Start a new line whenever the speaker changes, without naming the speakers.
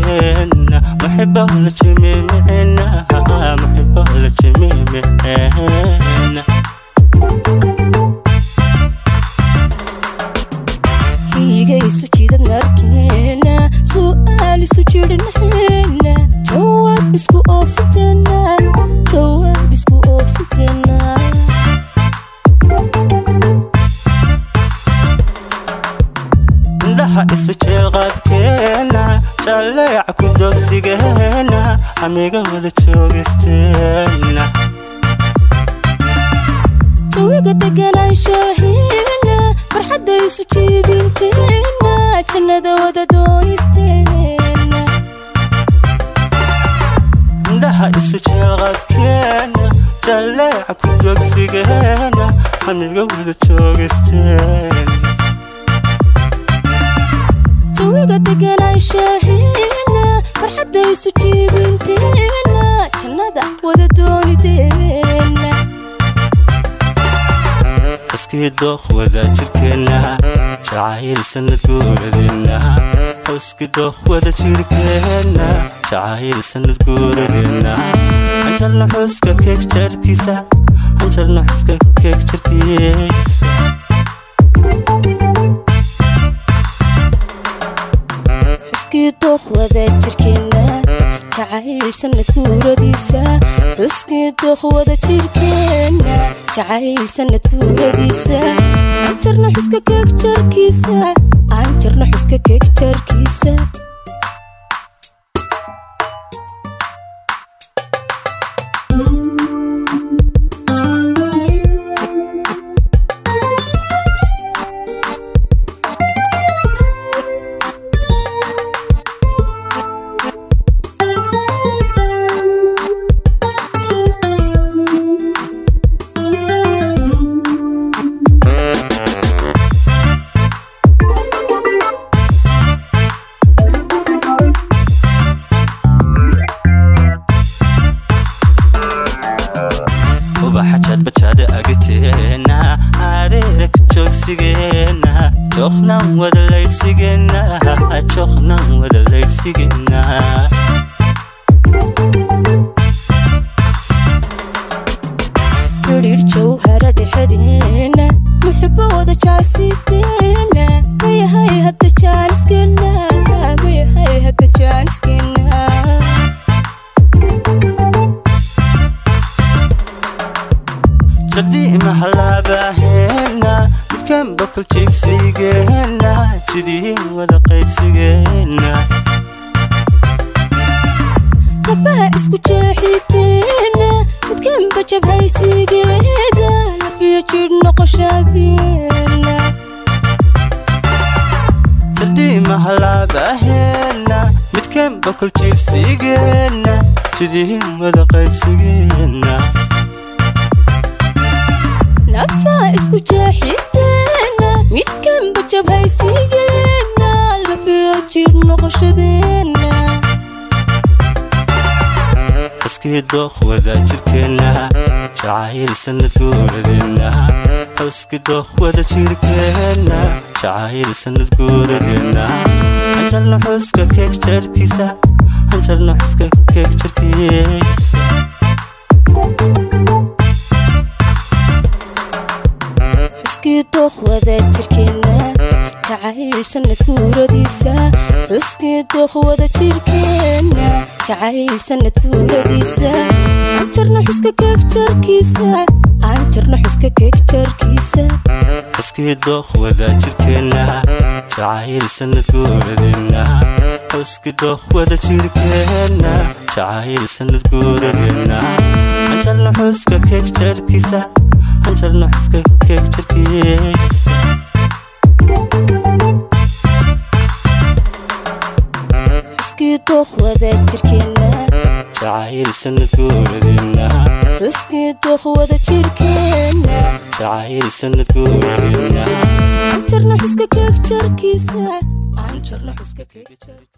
jirkeena muxibo la jimimicina muxibo la jimimicina
hiigaysu jidad markeena su'aal isu jirhnaheena jawaab isku oofinteena jawaab isku oofinteena
indhaha isu jeelqaabkeena jalleeca ku dogsigeena hamiga wada joogisteena
jawiga deganaanshaheena farxadda isu jiibinteena jannada wada doonisteena
indhaha isu jeelqaabkeena jalleeca ku dogsigeena hamiga wada joogisteena
jawiga deganaanshaheena farxadda isu jiibinteena jannada wada dooniteena
xuskii dooq wada jirkeena jacayl sanad guuradeena xuskii dooq wada jirkeena jacayl sanad guuradeena hanjarna xuska keeg jarkiisa hanjarna xuska keeg jarkiisa
xuskii dooq wada jirkeena jacayl sanad guuradiisa xuskii dooq wada jirkeena jacayl sanad guuradiisa anjarna xuska keeg jarkiisa anjarna xuska keeg jarkiisa
ubaxajaad bajaada agteena hareera ka joogsigeena jooqnan wada laydhsigeena jooqnan wada laydhsigeena
xidhiir jawhara dhexdeena muxibo wada jaasideena mayahay hadda jaaniskeena mayahay hadda jaaniskeena
jardii mahalaabaheena midkan bokol jiibsigeena jidii wada qaybsigeena
lafaha isku jeexiteena midkanba jabhaysigeeda lafiyo jidh noqoshadeena
jardii mahalaabaheena midkan bokol jiibsigeena jidii wada qaybsigeena
lafaha isku jeexiteena midkanba jabhaysigeena lafiyo jidh noqoshadeena
xuskii dooq wada jirkeena jacayl sanad guuradeena xuskii dooq wada jirkeena jacayl sanad guuradeena hanjarna xuska keeg jarkiisa hanjarna xuska keeg jarkiisa
xuskii dooq wada jirkeena jacayl sanad guuradiisa xuskii dooq wada jirkeena jacayl sanad guuradiisa anjarna xuska keeg jarkiisa anjarna xuska keeg jarkiisa
xuskii dooq wada jirkeena jacayl sanad guuradeena xuskii dooq wada jirkeena jacayl sanad guuradeena hanjarna xuska keeg jarkiisa hanjarna xuska keeg jarkiisa
xuskii dooq wada jirkeena
jacayl sanad guuradeena
xuskii dooq wada jirkeena
jacayl sanad guuradeena
anjarna xuska keeg jarkiisa anjarna xuska keeg jarkiisa